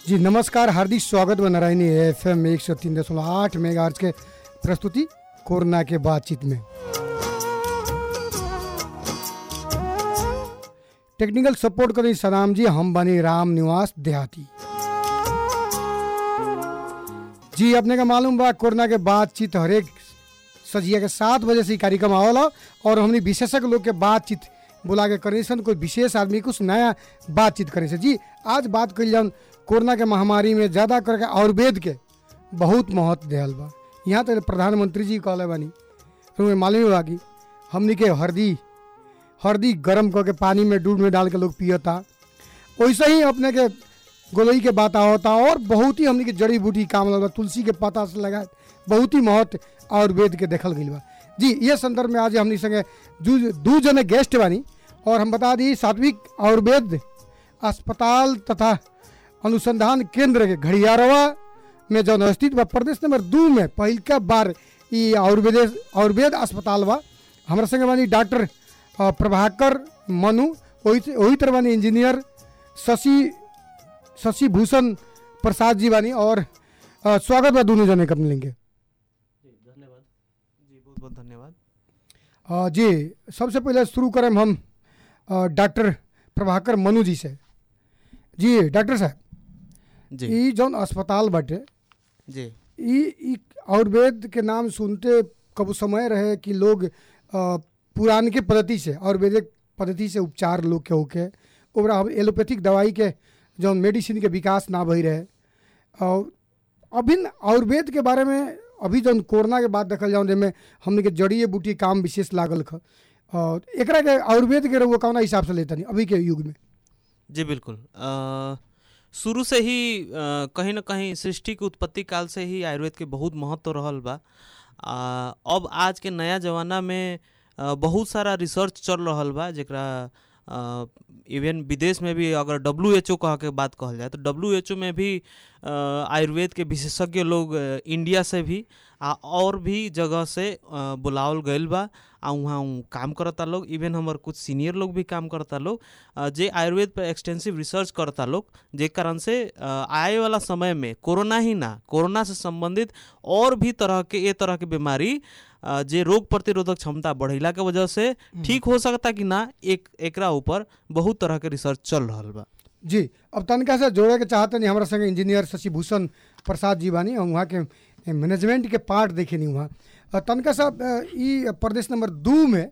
जी नमस्कार हार्दिक स्वागत बा नारायणी एफ एम एक सौ तीन दशमलव आठ मेगा के प्रस्तुति कोरोना के बातचीत में टेक्निकल सपोर्ट करी सलाम जी हम बनी राम निवास देहाती जी अपने का मालूम बा कोरोना के बातचीत हरेक सजिया के सात बजे से ही कार्यक्रम आवला और हमने विशेषज्ञ लोग के बातचीत बुला के करे सन कोई विशेष आदमी कुछ नया बातचीत करे से जी आज बात करी जाऊन कोरोना के महामारी में ज़्यादा करके आयुर्वेद के बहुत महत्व दिहल बा यहाँ तक प्रधानमंत्री जी कहले बानी तुम्हें मालूम बा कि हमनी के हल्दी हल्दी गरम करके पानी में दूध में डाल के लोग पियता वैसे ही अपने के गोलई के बात होता और बहुत ही हमनी के जड़ी बूटी काम लगता तुलसी के पता से लगा बहुत ही महत्व आयुर्वेद के देखल गई बा जी ये संदर्भ में आज हमनी संगे दू दू जने गेस्ट बानी और हम बता दी सात्विक आयुर्वेद अस्पताल तथा अनुसंधान केंद्र के घड़ियारवा में जौन स्थित बा प्रदेश नंबर दू में पहिलका बार ई आयुर्वेद आयुर्वेद अस्पताल बा हमारा संगे बानी डॉक्टर अ, प्रभाकर मनु वही वही तरह बानी इंजीनियर शशि शशि भूषण प्रसाद जी बानी और अ, स्वागत बा दोनों जने के अपने लेंगे धन्यवाद जी बहुत बहुत धन्यवाद अ, जी सबसे पहले शुरू करें हम अ, डॉक्टर प्रभाकर मनु जी से जी डॉक्टर साहब जी ई जौन अस्पताल बाटे जी ई ई आयुर्वेद के नाम सुनते कब समय रहे कि लोग अ, पुरान के पद्धति से आयुर्वेदिक पद्धति से उपचार लोग के होके ओकरा अब एलोपैथिक दवाई के जौन मेडिसिन के विकास ना भई रहे और अभिन्न आयुर्वेद के बारे में अभी जौन कोरोना के बाद देखल जाऊँ जेमे हमने के जड़िए बूटी काम विशेष लागल ख और एकरा के आयुर्वेद के रउआ कौना हिसाब से लेता नहीं अभी के युग में जी बिल्कुल अ, शुरू से ही अ, कहीं ना कहीं सृष्टि के उत्पत्ति काल से ही आयुर्वेद के बहुत महत्व रहल बा आ, अब आज के नया जमाना में अ, बहुत सारा रिसर्च चल रहल बा जेकरा इवन विदेश में भी अगर डब्ल्यू एच ओ कह के बात कहल जाए तो डब्ल्यू एच ओ में भी अ, आयुर्वेद के विशेषज्ञ लोग अ, इंडिया से भी आ और भी जगह से अ, बुलावल गईल बा आ वहाँ उ काम करता लोग इवन हमार कुछ सीनियर लोग भी काम करता लोग अ, जे आयुर्वेद पर एक्सटेंसिव रिसर्च करता लोग जे कारण से अ, आए वाला समय में कोरोना ही ना कोरोना से संबंधित और भी तरह के ये तरह के बीमारी अ, जे रोग प्रतिरोधक क्षमता बढ़ेला के वजह से ठीक हो सकता कि ना एक एकरा ऊपर बहुत तरह के रिसर्च चल रहल बा जी अब तनका से जोड़े के चाहते नहीं हमारा संगे इंजीनियर शशि भूषण प्रसाद जी बानी और वहाँ के मैनेजमेंट के पार्ट देखे नहीं वहाँ अ, तनका साहब अ, ई प्रदेश नंबर दू में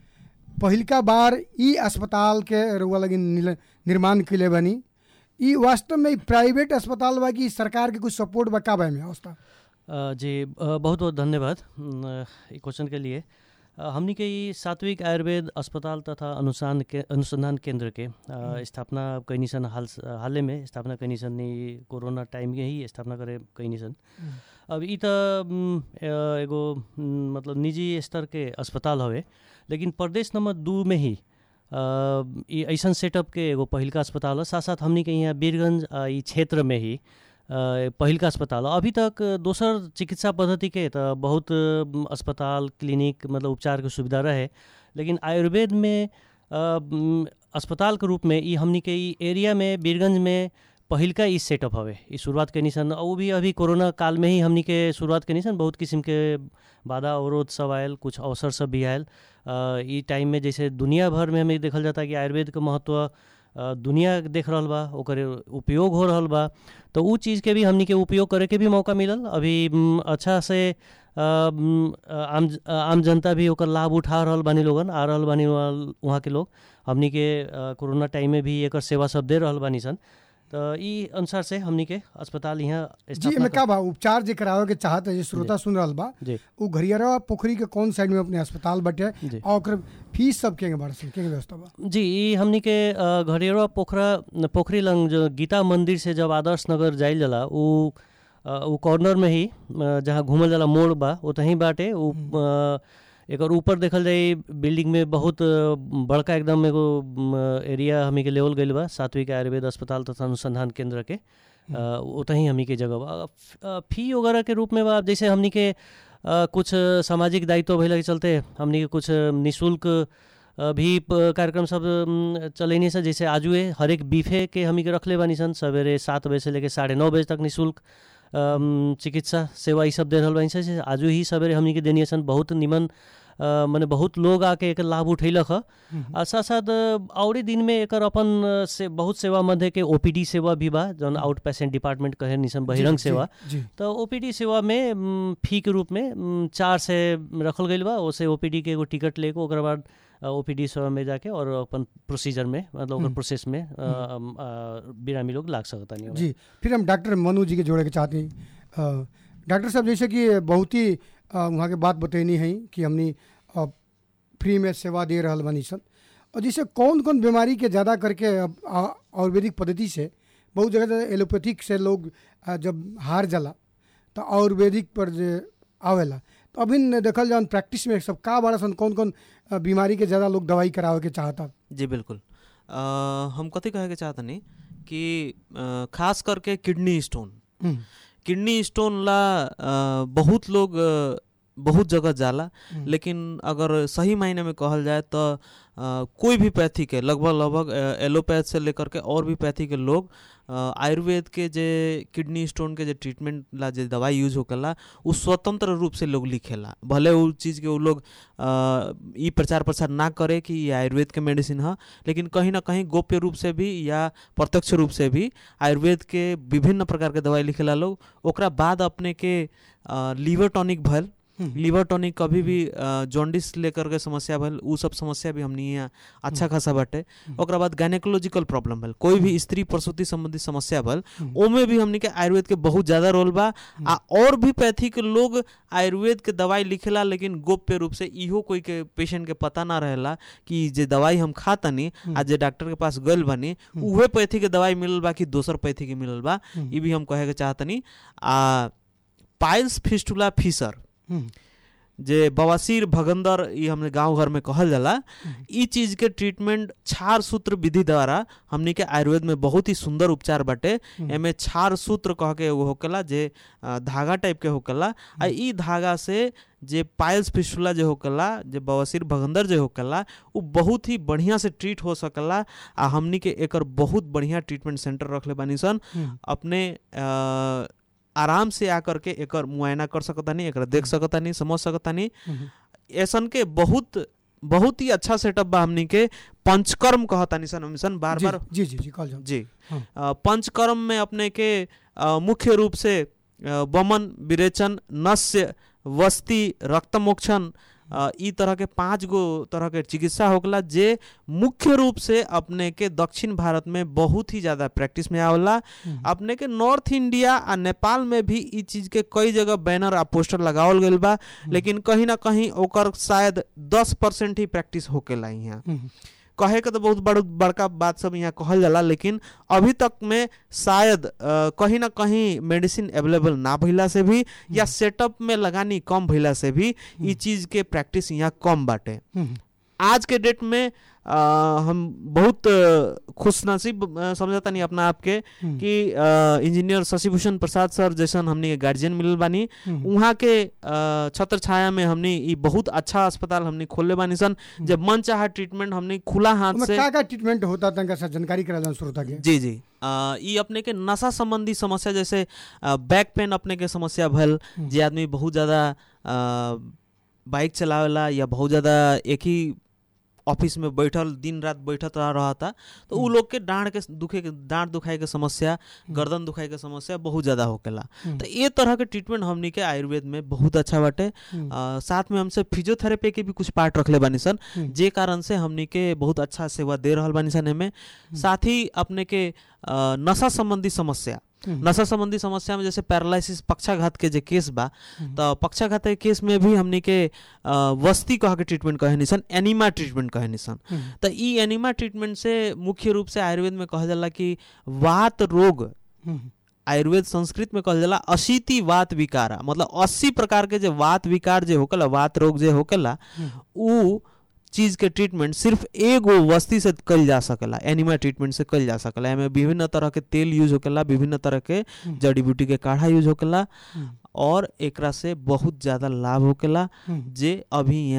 पहिलका बार ई अस्पताल के रउआ लगी निल- निर्माण कैले बानी ई वास्तव में ई प्राइवेट अस्पताल बा कि सरकार के कुछ सपोर्ट बा का बा में अवस्था अ, जी अ, बहुत बहुत धन्यवाद न, ई क्वेश्चन के लिए अ, हमनी के ई सात्विक आयुर्वेद अस्पताल तथा अनुसंधान के अनुसंधान केंद्र के अ, स्थापना कैनी सन हाल हालै में स्थापना कैनी सन ई कोरोना टाइम के ही स्थापना करे कैनी सन अब ई त म, अ, एगो म, मतलब निजी स्तर के अस्पताल हवे लेकिन प्रदेश नंबर दू में ही अ, ई ऐसन सेटअप के एगो पहिलका अस्पताल हो साथ साथ हमनी के यहाँ वीरगंज अ, ई क्षेत्र में ही अ, पहिलका अस्पताल हो अभी तक दोसर चिकित्सा पद्धति के त बहुत अ, अस्पताल क्लिनिक मतलब उपचार के सुविधा रहे लेकिन आयुर्वेद में अ, म, अस्पताल के रूप में ई हमनी के ई एरिया में वीरगंज में पहिलका ई सेटअप हवे ई शुरुआत कैनी सन और वो भी अभी कोरोना काल में ही हमनी के शुरुआत कैनी सन बहुत किस्म के बाधा अवरोध सब आयल कुछ अवसर सब भी आयल अ, ई टाइम में जैसे दुनिया भर में हमें देखल जाता कि आयुर्वेद के महत्व अ, दुनिया देख रहल बा ओकर उपयोग हो रहल बा तो उ चीज़ के भी हमनी के उपयोग करे के भी मौका मिलल अभी म, अच्छा से अ, म, अ, आम अ, आम जनता भी ओकर लाभ उठा रहल बानी लोगन आ रहल बानी वहाँ वहाँ के लोग हमनी के अ, कोरोना टाइम में भी एकर सेवा सब दे रहल बानी सन तो ई अनुसार से हमनी के अस्पताल यहाँ जी स्थापना एमे कर- का बा उपचार जे करावे के चाहते जे श्रोता सुन रहल बा जी उ घरियारवा पोखरी के कौन साइड में अपने अस्पताल बटे जी और ओकर फीस सब के बारे में के व्यवस्था बा जी ई हमनी के अ, घरेरवा पोखरा पोखरी लंग जो गीता मंदिर से जब आदर्श नगर जाइल जाला उ अ, उ कॉर्नर में ही अ, जहाँ घूमल जाला मोड़ बा ओतही बाटे उ अ, एकर ऊपर देखल जाई बिल्डिंग में बहुत अ, बड़का एकदम एगो म, एरिया हमी के लेवल गइल बा सात्विक आयुर्वेद अस्पताल तथा अनुसंधान केंद्र के अ, ओतही हमनी के जगह बा अ, अ, फी वगैरह के रूप में बा जैसे हमनी के अ, कुछ सामाजिक दायित्व भइला के चलते हमनी के कुछ निशुल्क अ, भी प- कार्यक्रम सब उम, चलैनी सन जैसे आजुए हरेक बीफे के हमी के रखले बानी सन सवेरे सात बजे से लेके साढ़े नौ बजे तक निःशुल्क अम, चिकित्सा सेवा ई सब दे रहल बानी सन जैसे आजु ही सवेरे हमनी के देनी सन बहुत निमन अ, मने बहुत लोग आके एकर लाभ उठैलक ह आ साथ साथ अ, औरे दिन में एकर अपन अ, से बहुत सेवा मध्य के ओपीडी सेवा भी बा जौन आउट पेशेंट डिपार्टमेंट कहे निसन बहिरंग जी, सेवा जी तो ओपीडी सेवा में म, फी के रूप में म, चार से रखल गईल बा ओसे ओपीडी के एगो टिकट लेके ओकर बाद ओपीडी सेवा में जाके और अपन प्रोसीजर में मतलब ओकर हम्म। प्रोसेस में अ, अम, अ, बिरामी लोग लाग सकता नहीं जी फिर हम डॉक्टर मनु जी के जोड़े के चाहते हैं अ, डॉक्टर साहब जैसे कि बहुत ही अ, वहाँ के बात बतैनी है कि हमनी अ, फ्री में सेवा दे रहल बानी सन और जैसे कौन कौन बीमारी के ज़्यादा करके अब आ- आयुर्वेदिक पद्धति से बहुत जगह तो एलोपैथिक से लोग अ, जब हार जाला तो आयुर्वेदिक पर जे आवेला तो अभी न देखल जान प्रैक्टिस में सब का बड़ा सन कौन कौन अ, बीमारी के ज़्यादा लोग दवाई करावे के चाहता जी बिल्कुल अ, हम कथी कहे के चाहतनी कि अ, खास करके किडनी स्टोन हम्म, किडनी स्टोन ला अ, बहुत लोग अ, बहुत जगह जाला हम्म, लेकिन अगर सही मायने में कहल जाए तो अ, कोई भी पैथी के लगभग लगभग अ, एलोपैथ से लेकर के और भी पैथी के लोग अ, आयुर्वेद के जे किडनी स्टोन के जे ट्रीटमेंट ला जे दवाई यूज होकला उ स्वतंत्र रूप से लोग लिखेला भले उ चीज़ के उ लोग अ, ई प्रचार प्रसार ना करे कि ये आयुर्वेद के मेडिसिन ह लेकिन कहीं ना कहीं गोप्य रूप से भी या प्रत्यक्ष रूप से भी आयुर्वेद के विभिन्न प्रकार के दवाई लिखेला लोग ओकरा बाद अपने के लीवर टॉनिक भल हम्म, लीवर टॉनिक कभी भी अ, जॉन्डिस लेकर के समस्या भल उ सब समस्या भी हमनी यहाँ अच्छा खासा बाटे ओकरा बाद गायनेकोलॉजिकल प्रॉब्लम भल कोई भी स्त्री प्रसूति संबंधी समस्या भल हम्म। ओमे भी हमनी के आयुर्वेद के बहुत ज्यादा रोल बा आ और भी पैथी के लोग आयुर्वेद के दवाई लिखेला लेकिन गोप्य रूप से इहो कोई के पेशेंट के पता ना रहेला कि जे दवाई हम खातनी आ जे डॉक्टर के पास गइल बानी उहे पैथी के दवाई मिलल बा कि दोसर पैथी के मिलल बा हम्म। ई भी हम कहे के चाहतनी आ पाइल्स फिस्टुला फीसर हम्म, जे बवासीर भगंदर ई हमने गांव घर में कहल जाला ई चीज के ट्रीटमेंट क्षार सूत्र विधि द्वारा हमनी के आयुर्वेद में बहुत ही सुंदर उपचार बाटे एमे क्षार सूत्र कह के एगो होकेला जे अ, धागा टाइप के होकेला आ ई धागा से जे पाइल्स फिस्टुला जे होकेला जे बवासीर भगंदर जे होकेला उ बहुत ही बढ़िया से ट्रीट हो सकला आ हमनी के एकर बहुत बढ़िया ट्रीटमेंट सेंटर रखले बानी सन हम्म, अपने अ, आराम से आकर के एकर मुआयना कर सकतानी एकरा देख सकतानी समझ सकतानी हम्म, ऐसन के बहुत बहुत ही अच्छा सेटअप बा हमनी के पंचकर्म कहतानी सन हम सन बार जी बार जी जी जी कॉल जाओ जी हाँ। अ, पंचकर्म में अपने के अ, मुख्य रूप से अ, वमन विरेचन नस्य वस्ती रक्तमोक्षण अ, ई तरह के पांच गो तरह के चिकित्सा होगला जे मुख्य रूप से अपने के दक्षिण भारत में बहुत ही ज्यादा प्रैक्टिस में आवला हम्म। अपने के नॉर्थ इंडिया आ नेपाल में भी ई चीज के कई जगह बैनर आ पोस्टर लगावल गइल बा लेकिन कहीं ना कहीं ओकर शायद दस परसेंट ही प्रैक्टिस होकेला यहाँ हम्म, कहे के तो बहुत बड़ बड़का बात सब यहाँ कहल जाला लेकिन अभी तक में शायद अ, कहीं ना कहीं मेडिसिन अवेलेबल ना भइला से भी या सेटअप में लगानी कम भइला से भी ई चीज के प्रैक्टिस यहाँ कम बाटे हम्म, आज के डेट में अ, हम बहुत अ, खुशनसीब अ, समझता नहीं अपना आपके हम्म, कि अ, इंजीनियर शशिभूषण प्रसाद सर जैसन हमनी के गार्जियन मिलल बानी हम्म, उहाँ के अ, छत्र छाया में हमनी ई बहुत अच्छा अस्पताल हमनी खोलले बानी सन जब मन चाहा ट्रीटमेंट हमनी खुला हाथ ओमे से का का ट्रीटमेंट होता तनका सा जानकारी करा जान श्रोता के जी जी अ, ई अपने के नशा संबंधी समस्या जैसे अ, बैक पेन अपने के समस्या भल जे आदमी बहुत ज़्यादा अ, बाइक चलावेला या बहुत ज़्यादा एक ही ऑफिस में बैठल दिन रात बैठत रह रहा था तो उ लोग के डांड के दुखे के डांड दुखाई के समस्या गर्दन दुखाई के समस्या बहुत ज़्यादा होकेला तो ये तरह के ट्रीटमेंट हमनी के आयुर्वेद में बहुत अच्छा बाटे हम्म। अ, साथ में हमसे फिजियोथेरेपी के भी कुछ पार्ट रखले बानी सन हम्म। जे कारण से हमनी के बहुत अच्छा सेवा दे रहल बानी सन एमे साथ ही अपने के अ, नशा संबंधी समस्या हम्म। नशा संबंधी समस्या में जैसे पैरालिसिस पक्षाघात के जे केस बा तो पक्षाघात के केस में भी हमनी के अ, वस्ती कह के ट्रीटमेंट कहे निसन एनिमा ट्रीटमेंट कहे निसन हम्म, तो ई एनिमा ट्रीटमेंट से मुख्य रूप से आयुर्वेद में कहल जाला कि वात रोग हम्म, आयुर्वेद संस्कृत में कहल जाला अशीति वात विकारा मतलब अस्सी प्रकार के जो वात विकार जे होकला वात रोग जे होकला उ चीज के ट्रीटमेंट सिर्फ एगो वस्ती से कल जा सकेला एनिमा ट्रीटमेंट से कल जा सकेला एमे विभिन्न तरह के तेल यूज होकेला विभिन्न तरह के जड़ी बूटी के काढ़ा यूज होकेला हम्म, और एकरा से बहुत ज्यादा लाभ होकेला हम्म, जे अभी यहाँ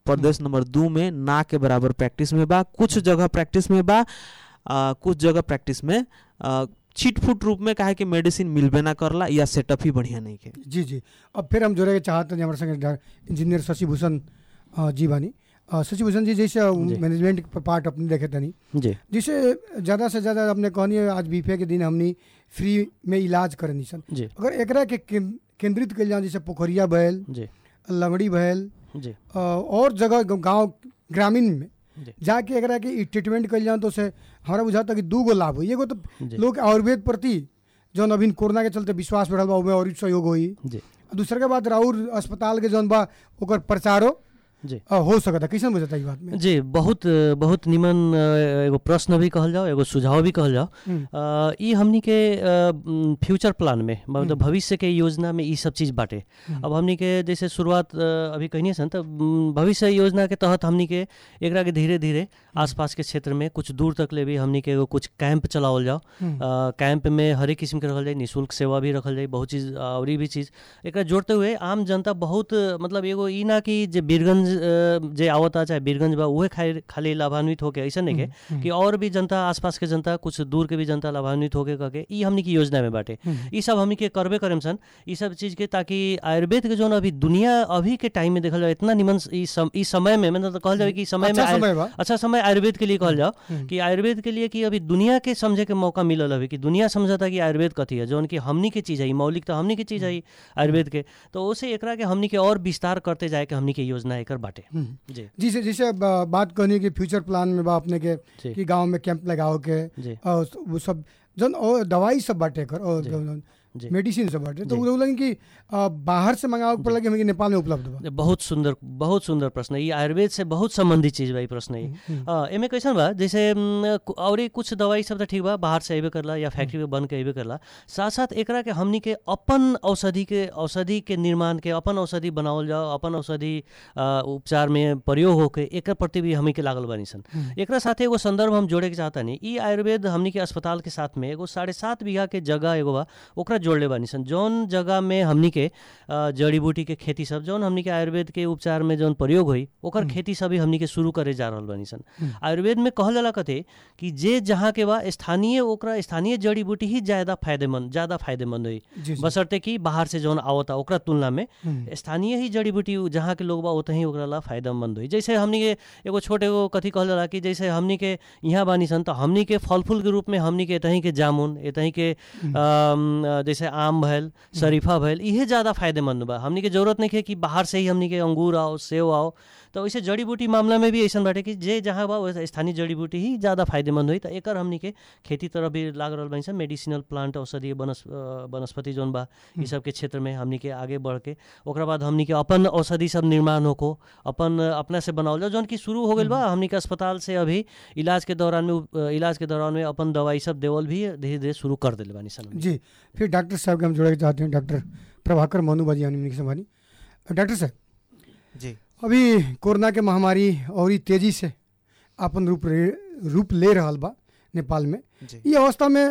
प्रदेश नंबर दू में ना के बराबर प्रैक्टिस में बा कुछ जगह प्रैक्टिस में बा आ, कुछ जगह प्रैक्टिस में आ, छिटफुट रूप में काहे कि मेडिसिन मिलबे ना करला या सेटअप ही बढ़िया नहीं के जी जी अब फिर हम जोड़े के चाहते हैं हमारे संगे डा- इंजीनियर शशि भूषण अ, जी बानी अ, शशि भूषण जी जैसे जी। मैनेजमेंट प- पार्ट अपने देखे तनी जी जैसे ज़्यादा से ज़्यादा हमने कहनी है आज बीफे के दिन हमनी फ्री में इलाज करनी सन जी अगर एकरा के कें- केंद्रित कल जाए जैसे पोखरिया भैल जी लंगड़ी भैल जी अ, और जगह ग- गांव ग्रामीण में जी। जाके एकरा के ई ट्रीटमेंट कल जाए तो से हमारा बुझाता कि दू गो लाभ हुई एगो तो जी लोग आयुर्वेद प्रति जौन अभी कोरोना के चलते विश्वास बढ़ल बा ओमे और सहयोग होई जी दूसरे के बाद राउर अस्पताल के जौन बा ओकर प्रचारो जी अ, हो सकता कैसन बुझाता ई बात में जी बहुत बहुत निमन अ, एगो प्रश्न भी कहल जाओ एगो सुझाव भी कहल जाओ हम्म, अ, ई हमनी के अ, म, फ्यूचर प्लान में मतलब भविष्य के योजना में ई सब चीज़ बाटे हम्म। अब हमनी के जैसे शुरुआत अ, अभी कहनी सन तो म, भविष्य योजना के तहत हमनी के एकरा के धीरे धीरे आसपास के क्षेत्र में कुछ दूर तक ले भी हमनी के एगो कुछ कैंप चलावल जाओ हम्म, अ, कैंप में हर एक किस्म के रखल जाए निःशुल्क सेवा भी रखल जाए बहुत चीज़ और भी चीज़ एकरा जोड़ते हुए आम जनता बहुत मतलब एगो ई ना कि जे बीरगंज अ, जे आवता चाहे बीरगंज बा उहे खाली खाली लाभान्वित होके ऐसा नहीं के हम्म, कि और भी जनता आसपास के जनता कुछ दूर के भी जनता लाभान्वित होके करके ई हमनी की योजना में बाटे हम्म, ई सब हमनी के करबे करेम सन ई सब चीज के ताकि आयुर्वेद के जोन अभी दुनिया अभी के टाइम में देखल जाए इतना निमन ई सम, ई समय में मतलब तो कहल जाए कि समय में अच्छा आयु- समय बा अच्छा समय आयुर्वेद के लिए कहल जाओ हम्म। कि आयुर्वेद के लिए कि अभी दुनिया के समझे के मौका मिलल अभी कि दुनिया समझता कि आयुर्वेद कथी है जौन कि हमनी के चीज़ है ई मौलिक तो हमनी के चीज़ है ई आयुर्वेद के तो उसे एकरा के हमनी के और विस्तार करते जाए के हमनी के योजना एकर बाटे हम्म। जी जैसे जैसे ब- बात कहनी कि फ्यूचर प्लान में बा अपने के जी कि गांव में कैंप लगाओ के जी और वो सब जौन और दवाई सब बाटे कर और जी। जौन जी मेडिसिन सब बाटे तो जी। वो लोग लगे कि अ, बाहर से मंगाओ के पड़ला कि हमके नेपाल में उपलब्ध बा बहुत सुंदर बहुत सुंदर प्रश्न है। ये आयुर्वेद से बहुत संबंधित चीज बा ई प्रश्न है हम्म, अ, एमे कैसन बा जैसे म, कु- और कुछ दवाई सब तो ठीक बा बाहर से अबे करला या फैक्ट्री में बन के अबे करला साथ साथ एकरा के हमनी के अपन औषधि के औषधि के निर्माण के अपन औषधि बनावल जाओ अपन औषधि अ, उपचार में प्रयोग होके एकर प्रति भी हमनी के लागल बानी सन हम्म, एकरा साथे एगो संदर्भ हम जोड़े के चाहता नहीं ई आयुर्वेद हमनी के अस्पताल के साथ में एगो साढ़े सात बीघा के जगह एगो बा ओकरा जोड़ले बानी सन जौन जगह में हमनी के अ, जड़ी बूटी के खेती सब जौन हमनी के आयुर्वेद के उपचार में जौन प्रयोग होई ओकर हम्म। खेती सब ही हमनी के शुरू करे जा रहल बानी सन हम्म। आयुर्वेद में कहल जाला कथे कि जे जहाँ के बा स्थानीय ओकरा स्थानीय जड़ी बूटी ही ज्यादा फायदेमंद ज्यादा फायदेमंद होई जी जी बशर्ते कि बाहर से जौन आवता ओकरा तुलना में हम्म, स्थानीय ही जड़ी बूटी उ- जहाँ के लोग बा ओतही ओकरा ला फायदेमंद होई जैसे हमनी के एगो छोटे एगो कथी कहल जाला कि जैसे हमनी के यहाँ बानी सन तो हमनी के फल फूल के रूप में हमनी के एतही के जामुन एतही के हम्म। अम, अ, जैसे आम भैल शरीफा भैल इहे ज़्यादा फायदेमंद बा हमनी के जरूरत नहीं है कि बाहर से ही हमनी के अंगूर आओ सेव आओ तो वैसे जड़ी बूटी मामला में भी ऐसा बाटे कि जे जहाँ बा वैसे स्थानीय जड़ी बूटी ही ज़्यादा फायदेमंद होई तो एकर हमनी के खेती तरफ भी लाग रहल बानी सन मेडिसिनल प्लांट औषधीय वनस अ, वनस्पति जौन बा ई सब के क्षेत्र में हमनी के आगे बढ़ के ओकरा बाद हमनी के अपन औषधि सब निर्माण होको अपन अपना से बनावल जाओ जौन की शुरू हो गइल बा हमनी के अस्पताल से अभी इलाज के दौरान में उप- इलाज के दौरान में अपन दवाई सब देवल भी धीरे धीरे शुरू कर दिले बानी सन हमनी। जी फिर डॉक्टर साहब के हम जोड़े के चाहते हैं डॉक्टर प्रभाकर मोनू बाजी हमने से हमारी डॉक्टर साहब जी अभी कोरोना के महामारी और ही तेजी से अपन रूप रे- रूप ले रहल बा नेपाल में जी ये अवस्था में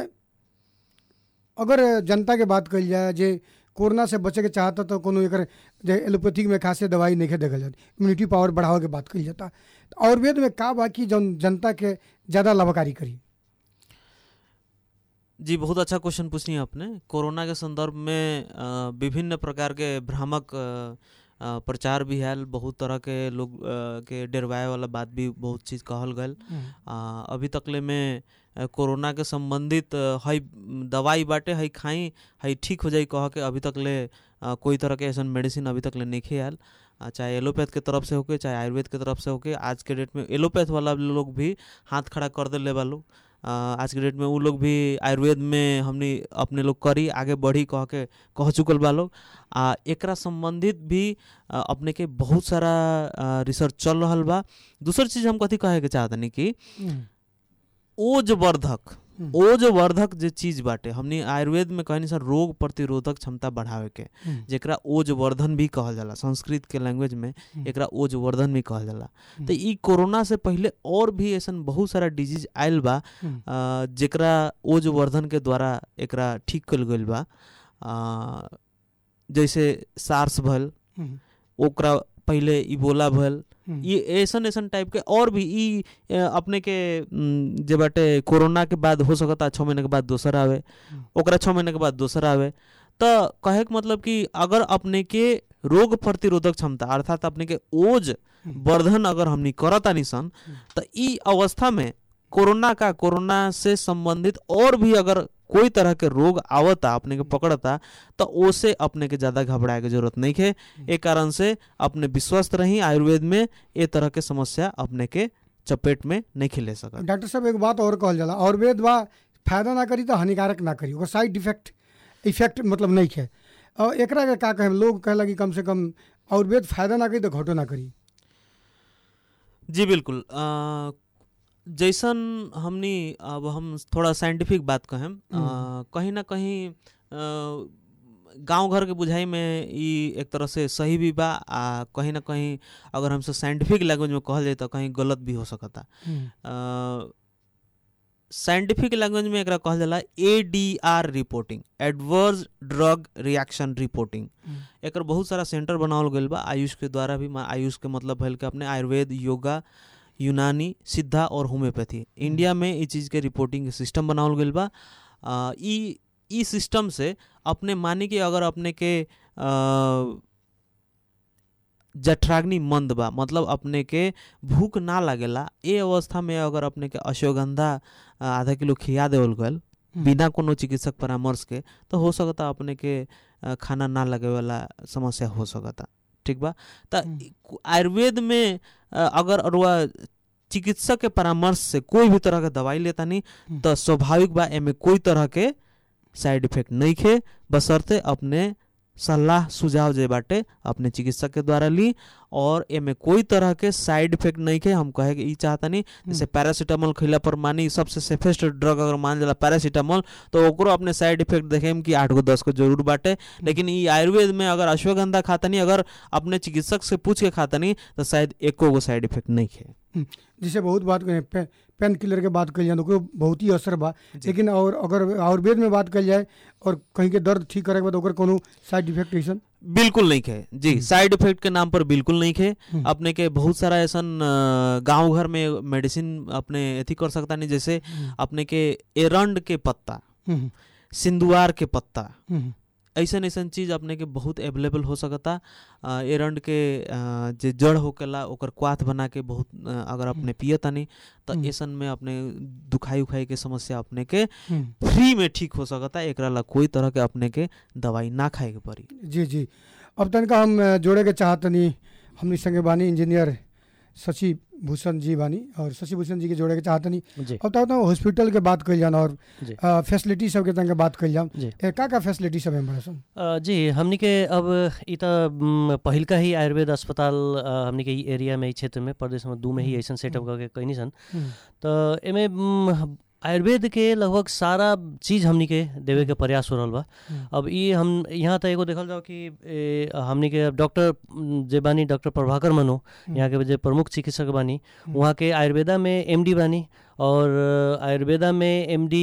अगर जनता के बात कल जाए जे कोरोना से बचे के चाहता तो कोनो एकर जे एलोपैथिक में खासे दवाई नहीं देखल जाती इम्यूनिटी पावर बढ़ावे के बात कल जाता तो आयुर्वेद में का बा कि जौन जनता के ज़्यादा लाभकारी करी जी बहुत अच्छा क्वेश्चन पूछनी है आपने कोरोना के संदर्भ में अ, विभिन्न प्रकार के भ्रामक अ, अ, प्रचार भी है बहुत तरह के लोग अ, के डरवाए वाला बात भी बहुत चीज़ कहल गल आ, अभी तकले में अ, कोरोना के संबंधित अ, हई दवाई बाटे हई खाई हई ठीक हो जाई कह के अभी तकले अ, कोई तरह के ऐसा मेडिसिन अभी तकले नहीं आयल आ, चाहे एलोपैथ के तरफ से होके चाहे आयुर्वेद के तरफ से होके आज के डेट में एलोपैथ वाला लोग भी हाथ खड़ा कर देले बा लोग आ, आज के डेट में उ लोग भी आयुर्वेद में हमनी अपने लोग करी आगे बढ़ी कह के कह चुकल बा लोग आ एकरा संबंधित भी आ, अपने के बहुत सारा आ, रिसर्च चल रहल बा दूसर चीज हम कथी कहे के चाहतनी कि ओजवर्धक हम्म। ओजवर्धक जे चीज बाटे हमनी आयुर्वेद में कहनी सर रोग प्रतिरोधक क्षमता बढ़ावे के जेकरा ओजवर्धन भी कहल जाला संस्कृत के लैंग्वेज में हम्म। एकरा ओजवर्धन भी कहल जाला तो ई कोरोना से पहले और भी ऐसन बहुत सारा डिजीज आयल बा आ, जेकरा ओजवर्धन के द्वारा एकरा ठीक कल गइल बा आ, जैसे सार्स भल ओकरा पहले इबोला भल ये ऐसन ऐसन टाइप के और भी ई अ, अपने के उम, जे बाटे कोरोना के बाद हो सकता छः महीने के बाद दोसर आवे ओकरा छः महीने के बाद दोसर आवे तो कहे के मतलब कि अगर अपने के रोग प्रतिरोधक क्षमता अर्थात अपने के ओज वर्धन अगर हमनी करतानी सन तो ई अवस्था में कोरोना का कोरोना से संबंधित और भी अगर कोई तरह के रोग आवता अपने के पकड़ता तो ओसे अपने के ज़्यादा घबराए के जरूरत नहीं है एक कारण से अपने विश्वस्त रही आयुर्वेद में ये तरह के समस्या अपने के चपेट में नहीं खिले सकत डॉक्टर साहब एक बात और कहल जाला आयुर्वेद बा फायदा ना करी तो हानिकारक ना करी ओकर साइड इफेक्ट इफेक्ट मतलब नहीं है और एकरा के का कहें लोग कहला कि कम से कम आयुर्वेद फायदा ना करी तो घटो ना करी जी बिल्कुल अ, जैसन हमनी अब हम थोड़ा साइंटिफिक बात कहें अ, कहीं ना कहीं गांव घर के बुझाई में ई एक तरह से सही भी बा आ कहीं ना कहीं अगर हमसे साइंटिफिक लैंग्वेज में कहल जाए तो कहीं गलत भी हो सकता साइंटिफिक लैंग्वेज में एकरा कहल जाला A D R reporting adverse drug reaction reporting एकर बहुत सारा सेंटर बनावल गईल बा आयुष के द्वारा भी मा- आयुष के मतलब भइल के अपने आयुर्वेद योगा यूनानी सिद्धा और होम्योपैथी इंडिया में ई चीज़ के रिपोर्टिंग के सिस्टम बनावल गईल बा आ, ई ई सिस्टम से अपने मानी कि अगर अपने के आ, जठराग्नि मंद बा मतलब अपने के भूख ना लागेला ए अवस्था में अगर अपने के अश्वगंधा आ, आधा किलो खिया देवल गल बिना कोनो चिकित्सक परामर्श के तो हो सकता अपने के अ, खाना ना लगे वाला समस्या हो सकता ठीक बा त हम्म। इ- आयुर्वेद में अ, अगर अरुआ चिकित्सक के परामर्श से कोई भी तरह के दवाई लेता नहीं हम्म। तो स्वाभाविक बा एमे कोई तरह के साइड इफेक्ट नहीं खे बसरते अपने सलाह सुझाव जे बाटे अपने चिकित्सक के द्वारा ली और एमे कोई तरह के साइड इफेक्ट नहीं खे हम कहे कि ई चाहता नहीं जैसे पैरासीटामोल खिला पर मानी सबसे सेफेस्ट ड्रग अगर मान जाला पैरासीटामोल तो ओकरो अपने साइड इफेक्ट देखेम कि आठ गो दस को जरूर बाटे लेकिन ई आयुर्वेद में अगर अश्वगंधा खाता नहीं अगर अपने चिकित्सक से पूछ के खाता नहीं तो शायद एको गो साइड इफेक्ट नहीं खे जैसे बहुत बात करें पे, पेन किलर के बात कल जाए तो ओकरो बहुत ही असर बा लेकिन और अगर आयुर्वेद में बात कल जाए और कहीं के दर्द ठीक करे के बाद ओकर कोनो साइड इफेक्ट ऐसन बिल्कुल नहीं खे जी साइड इफेक्ट के नाम पर बिल्कुल नहीं खे हम्म। अपने के बहुत सारा ऐसन गांव घर में मेडिसिन अपने अथी कर सकता नहीं जैसे अपने के एरंड के पत्ता हम्म, सिंदुआर के पत्ता हम्म, ऐसन ऐसन चीज अपने के बहुत अवेलेबल हो सकता अ, एरंड के अ, जे जड़ होकेला ओकर क्वाथ बना के बहुत अ, अगर अपने पियतानी तो हम्म। ऐसन में अपने दुखाई उखाई के समस्या अपने के हम्म। फ्री में ठीक हो सकता एकरा ला कोई तरह के अपने के दवाई ना खाए के पड़ी जी जी अब तनका हम अ, जोड़े के चाहतनी हमनी संगे बानी इंजीनियर शशि भूषण जी बानी और शशि भूषण जी के जोड़े के चाहतनी जी अब तक तो हॉस्पिटल के बात कल जाना और जी। फैसिलिटी सब के तनका बात कल जाम जी ए, का का फैसिलिटी सब है बड़ा सन अ, जी हमनी के अब ई त म, पहिलका ही आयुर्वेद अस्पताल अ, हमनी के ई एरिया में ई क्षेत्र में प्रदेश में दू में ही ऐसन सेटअप करके कैनी सन हम्म, त एमे म, आयुर्वेद के लगभग सारा चीज हमनी के देवे के प्रयास हो रहल बा हम्म। अब ई हम यहाँ त एगो देखल जाओ कि ए, हमनी के डॉक्टर म, जे बानी डॉक्टर प्रभाकर मनो यहाँ के जे प्रमुख चिकित्सक बानी वहाँ के आयुर्वेदा में एमडी बानी और अ, आयुर्वेदा में एमडी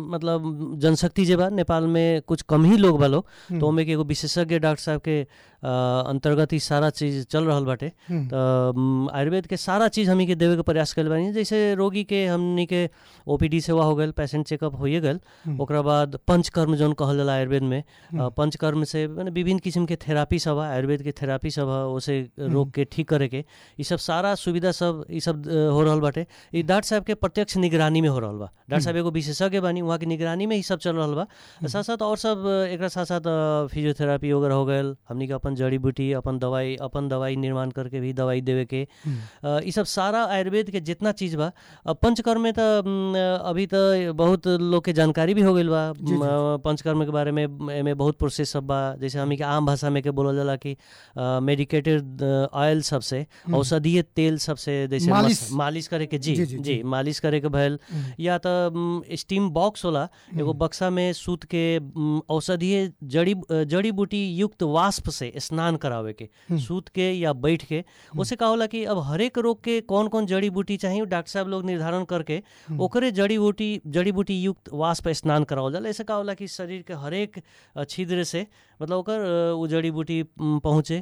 मतलब जनशक्ति जे बा नेपाल में कुछ कम ही लोग बा लोग हम्म, तो ओमे के एगो विशेषज्ञ डॉक्टर साहब के अ, अंतर्गत ही सारा चीज चल रहल बाटे हम्म, त म, आयुर्वेद के सारा चीज हमनी के देवे के प्रयास कइल बानी जैसे रोगी के हमनी के ओपीडी सेवा हो गल पेशेंट चेकअप होइए गल हम्म, ओकरा बाद पंचकर्म जौन कहल जाला आयुर्वेद में अ, हम्म। पंचकर्म से माने विभिन्न किस्म के थेरापी सब है आयुर्वेद के थेरापी सब है उसे रोग के ठीक करे के ई सब सारा सुविधा सब ई सब अ, हो रहल बाटे ई डॉक्टर साहब के प्रत्यक्ष निगरानी में हो रहल बा डॉक्टर साहब एगो विशेषज्ञ बानी वहाँ के निगरानी में ही सब चल रहल बा साथ साथ और सब अ, एकरा साथ साथ अ, फिजियोथेरापी वगैरह हो गल हमनी के अपन जड़ी बूटी अपन दवाई अपन दवाई निर्माण करके भी दवाई देवे के हम्म, अ, ई सब सारा आयुर्वेद के जितना चीज बा अब पंचकर्म में त म, अभी त बहुत लोग के जानकारी भी हो गइल बा जी, जी। म, पंचकर्म के बारे में एमे बहुत प्रोसेस सब बा जैसे हमी के आम भाषा में के बोलल जाला कि मेडिकेटेड ऑयल सबसे औषधीय तेल सबसे जैसे मालिश। मस- मालिश करे के जी जी, जी, जी, जी। मालिश करे के भइल हम्म, या त स्टीम बॉक्स होला एगो बक्सा में सूत के म, औषधीय जड़ी अ, जड़ी बूटी युक्त वाष्प से स्नान करावे के हम्म। सूत के या बैठ के उसे का होला कि अब हरेक रोग के कौन कौन जड़ी बूटी चाहिए डॉक्टर साहब लोग निर्धारण करके ओकरे जड़ी बूटी जड़ी बूटी युक्त वाष्प स्नान करावल जाला ऐसे का होला कि शरीर के हरेक अ, छिद्र से मतलब ओकर अ, उ जड़ी बूटी म, पहुँचे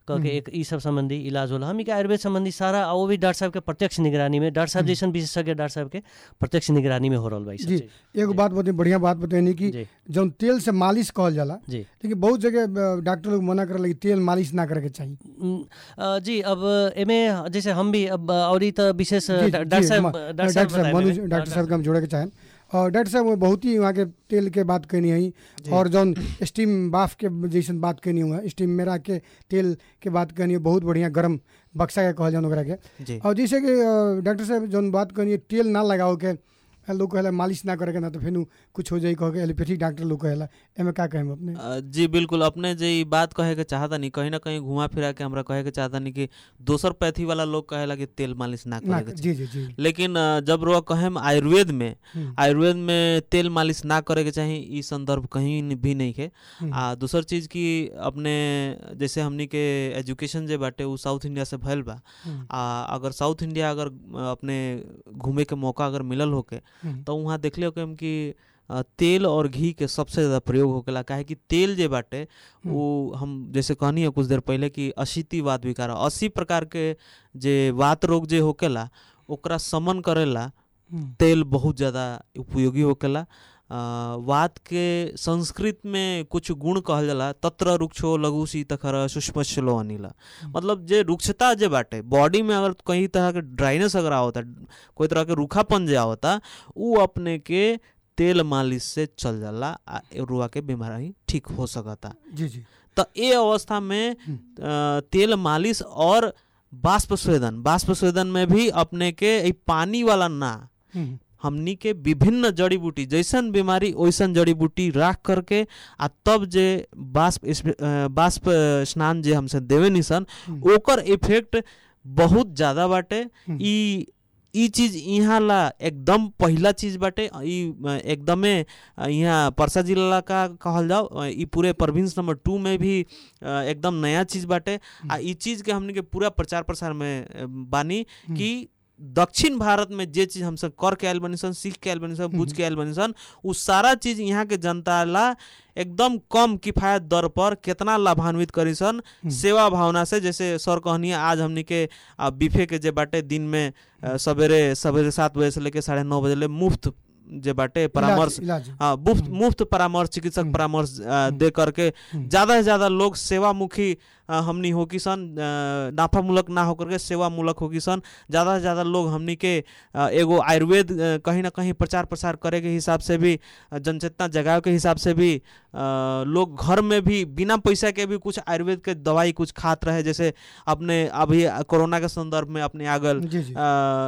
कह के एक ई सब संबंधी इलाज होला हमनी के आयुर्वेद संबंधी सारा आ वो भी डॉक्टर साहब के प्रत्यक्ष निगरानी में डॉक्टर साहब जैसन विशेषज्ञ डॉक्टर साहब के प्रत्यक्ष निगरानी में हो रहल बा ई सब जी चीज। एगो बात बताई बढ़िया बात बताई कि जी जौन तेल से मालिश कहल जाला जी लेकिन बहुत जगह अ, डॉक्टर लोग मना करल कि तेल मालिश ना करे के चाहिए उम, अ, जी अब एमे जैसे हम भी अब और ई त विशेष जी, डा- जी, डॉक्टर साहब हम- डॉक्टर डॉक्टर साहब साहब बताएं मनु एमे। डॉक्टर साहब के हम जोड़े के चाहें और डॉक्टर साहब वो बहुत ही वहाँ के तेल के बात कहनी है और जौन स्टीम बाफ के जैसन बात कहनी हुआ स्टीम मेरा के तेल के बात कहनी है बहुत बढ़िया गरम बक्सा के कहल जान ओकरा के जी और जैसे कि अ, डॉक्टर साहब जौन बात कहनी है तेल ना लगाओ के अ, लोग कहेला मालिश ना करे के ना तो फिर कुछ हो जाई कह के एलोपैथिक डॉक्टर लोग कहेला एमे का कहें अपने अ, जी बिल्कुल अपने जे ई बात कहे के चाहता नहीं कहीं ना कहीं घुमा फिरा के हमरा कहे के चाहता नहीं कि दोसर पैथी वाला लोग कहेला कि तेल मालिश ना ना करे के जी जी जी लेकिन अ, जब रो कहेम आयुर्वेद में हम्म, आयुर्वेद में तेल मालिश ना करे के चाही ई संदर्भ कहीं न- भी नहीं है हम्म, आ दूसर चीज की अपने जैसे हमनी के एजुकेशन जे बाटे उ साउथ इंडिया से भइल बा हम्म, आ अगर साउथ इंडिया अगर अ, अपने घूमे के मौका अगर मिलल होके हम्म, तो वहाँ देखले होके हम कि अ, तेल और घी के सबसे ज़्यादा प्रयोग होकेला काहे कि तेल जे बाटे वो हम जैसे कहनी है कुछ देर पहले कि अशीति वात विकार अस्सी प्रकार के जे वात रोग जे होकेला ओकरा समन करेला हम्म, तेल बहुत ज़्यादा उपयोगी होकेला अ, वात के संस्कृत में कुछ गुण कहल जाला तत्र रुक्षो लघु शीतखर सुष्मश्लो अनिला मतलब जे रुक्षता जे बाटे बॉडी में अगर कहीं तरह के ड्राइनेस अगर आवता कोई तरह के रूखापन जे आवता उ अपने के तेल मालिश से चल जाला आ रुआ के बीमारी ठीक हो सकता जी जी तो ये अवस्था में अ, तेल मालिश और बाष्प स्वेदन बाष्प स्वेदन में भी अपने के ई पानी वाला ना हम्म, हमनी के विभिन्न जड़ी बूटी जैसन बीमारी वैसन जड़ी बूटी राख करके आ तब जे बाष्प इस- अ, बाष्प स्नान जे हमसे देवे निसन हम्म। ओकर इफेक्ट बहुत ज़्यादा बाटे हम्म। ई ई चीज यहाँ ला एकदम पहिला चीज बाटे ई अ, एकदमे अ, यहाँ परसा जिला का कहल जाओ अ, ई पूरे प्रोविंस नंबर टू में भी अ, एकदम नया चीज बाटे आ ई चीज के हमनी के पूरा प्रचार प्रसार में अ, बानी कि दक्षिण भारत में जे चीज हमसे कर के आयल बनी सन सीख के आयल बनी सन बुझ के आयल बनी सन उ सारा चीज यहाँ के जनता ला एकदम कम किफायत दर पर कितना लाभान्वित करी सन सेवा भावना से जैसे सर कहनी आज हमनी के आ, बिफे के जे बाटे दिन में अ, सवेरे सवेरे सात बजे से लेके साढ़े नौ बजे ले मुफ्त जे बाटे परामर्श इलाज, इलाज हाँ मुफ्त मुफ्त परामर्श चिकित्सक हम्म। परामर्श अ, दे करके हम्म। ज़्यादा से ज़्यादा लोग सेवामुखी अ, हमनी हो कि सन अ, नाफामूलक ना होकर के सेवामूलक हो कि सन ज़्यादा से ज़्यादा लोग हमनी के अ, एगो आयुर्वेद अ, कहीं ना कहीं प्रचार प्रसार करे के हिसाब से भी अ, जनचेतना जगावे के हिसाब से भी अ, लोग घर में भी बिना पैसा के भी कुछ आयुर्वेद के दवाई कुछ खात रहे जैसे अपने अभी कोरोना के संदर्भ में अपने आगल जी जी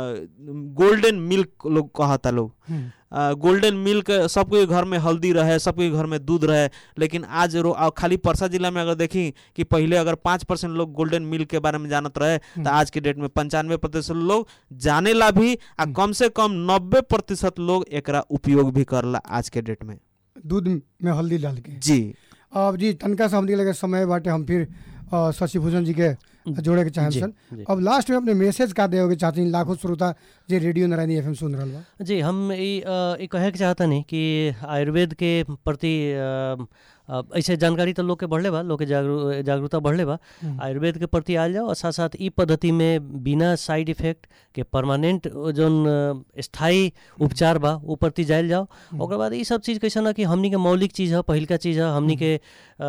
गोल्डन मिल्क लोग कहता लोग हम्म, गोल्डन मिल्क सबके घर में हल्दी रहे सबके घर में दूध रहे लेकिन आज रो आ, खाली परसा जिला में अगर देखी कि पहले अगर पाँच परसेंट लोग गोल्डन मिल्क के बारे में जानत रहे तो आज के डेट में पंचानवे प्रतिशत लोग जाने ला भी आ कम से कम नब्बे प्रतिशत लोग एकरा उपयोग भी करला आज के डेट में दूध में हल्दी डाल के जी अब जी तनका से हमनी के लगे समय बाटे हम फिर अ, शशि भूषण जी के जोड़े के चाहें जी, सन जी। अब लास्ट में अपने मैसेज का देवे के चाहते हैं लाखों श्रोता जे रेडियो नारायणी एफएम सुन रहल बा जी हम ई अ, ई कहे के चाहता नहीं कि आयुर्वेद के प्रति अ, अ, ऐसे जानकारी तो लोग के बढ़ले बा लोग के जागरू जागरूकता बढ़ले बा हम्म। आयुर्वेद के प्रति आयल जाओ और साथ साथ ई पद्धति में बिना साइड इफेक्ट के परमानेंट जोन अ, स्थायी उपचार बा उ प्रति जायल जाओ ओकर बाद ई सब चीज कैसे ना कि हमनी के मौलिक चीज है पहिलका चीज है हमनी के अ,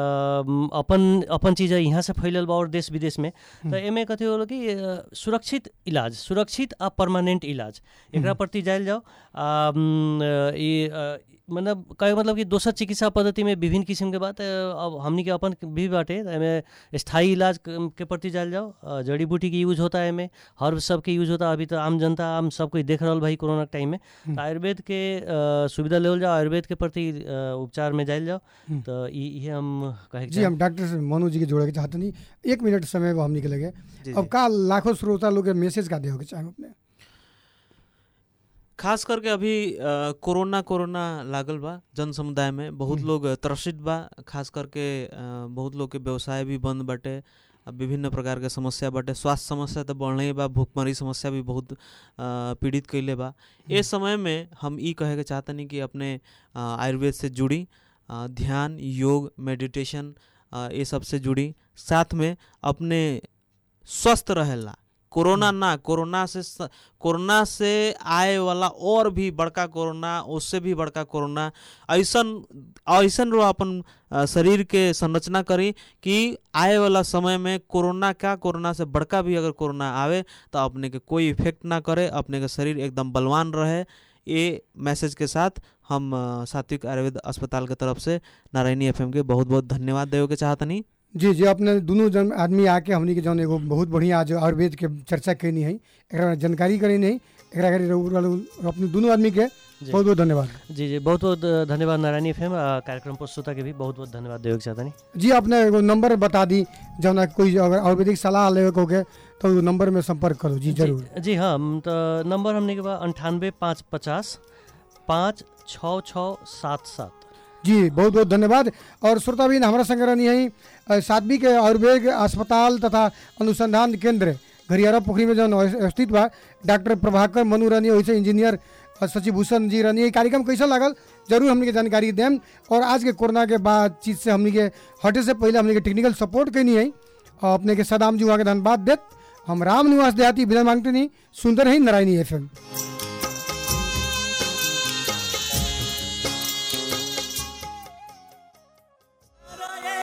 अपन अपन चीज है यहाँ से फैलल बा और देश विदेश में तो एमे कथी होला कि अ, सुरक्षित इलाज सुरक्षित आ परमानेंट इलाज एकरा प्रति जायल जाओ आ, म, अ, ई अ, मतलब कहे मतलब कि दोसर चिकित्सा पद्धति में विभिन्न किस्म के बात अ, अब हमनी के अपन भी बाटे तो एमे स्थायी इलाज क- के प्रति जायल जाओ अ, जड़ी बूटी के यूज होता है एमे हर्ब सब के यूज होता है अभी तो आम जनता आम सब कोई देख रहल भाई कोरोना के टाइम में तो आयुर्वेद के अ, सुविधा लेवल जाओ आयुर्वेद के प्रति अ, उपचार में जायल जाओ तो ई इहे हम कहे के जी हम डॉक्टर से मनु जी के जोड़े के चाहते नहीं एक मिनट समय बा हमनी के लगे जी, अब का लाखों श्रोता लोग के मैसेज का देवे के चाहें अपने खास करके अभी अ, कोरोना कोरोना लागल बा जन समुदाय में बहुत लोग त्रसित बा खास करके अ, बहुत लोग के व्यवसाय भी बंद बाटे आ विभिन्न प्रकार के समस्या बाटे स्वास्थ्य समस्या तो बढ़ले ही बा भूखमरी समस्या भी बहुत अ, पीड़ित कैले बा ए समय में हम ई कहे के चाहतनी कि अपने अ, आयुर्वेद से जुड़ी अ, ध्यान योग मेडिटेशन अ, ये सबसे जुड़ी साथ में अपने स्वस्थ रहेला कोरोना ना कोरोना से स- कोरोना से आए वाला और भी बड़का कोरोना उससे भी बड़का कोरोना ऐसन ऐसन रो अपन अ, शरीर के संरचना करी कि आए वाला समय में कोरोना का कोरोना से बड़का भी अगर कोरोना आवे तो अपने के कोई इफेक्ट ना करे अपने के शरीर एकदम बलवान रहे ये मैसेज के साथ हम अ, सात्विक आयुर्वेद अस्पताल के तरफ से नारायणी एफएम के बहुत बहुत धन्यवाद देवे के चाहतनी जी जी अपने दोनों जन आदमी आके हमनी के जौन एगो बहुत बढ़िया आज आयुर्वेद के चर्चा कैनी है एकरा में जानकारी करनी है एकरा खातिर रउआ लोग- अपने दोनों आदमी के जी बहुत बहुत धन्यवाद जी जी बहुत बहुत धन्यवाद नारायणी एफ कार्यक्रम प्रस्तुता के भी बहुत बहुत धन्यवाद देवे के चाहतनी जी अपने एगो नंबर बता दी जौन कोई अगर आयुर्वेदिक सलाह लेवे को के तो उ नंबर में संपर्क करो जी जरूर जी, जी हाँ हम तो नंबर हमने के बाद अंठानवे पाँच पचास पाँच छः छः सात सात जी बहुत बहुत धन्यवाद और श्रोताबीन हमारा संग रहनी है साध्वी के आयुर्वेद अस्पताल तथा अनुसंधान केंद्र घरियारा पोखरी में जौन स्थित बा डॉक्टर प्रभाकर मनु रहनी वैसे इंजीनियर अ, शशिभूषण जी रहनी है कार्यक्रम कैसा लागल जरूर हमने के जानकारी देम और आज के कोरोना के बातचीत से हमने के हटे से पहले हमने के टेक्निकल सपोर्ट कैनी है और अपने के सदाम जी वहाँ के धन्यवाद देत हम राम निवास देहाती बिना मांगते नहीं सुंदर है नारायणी एफ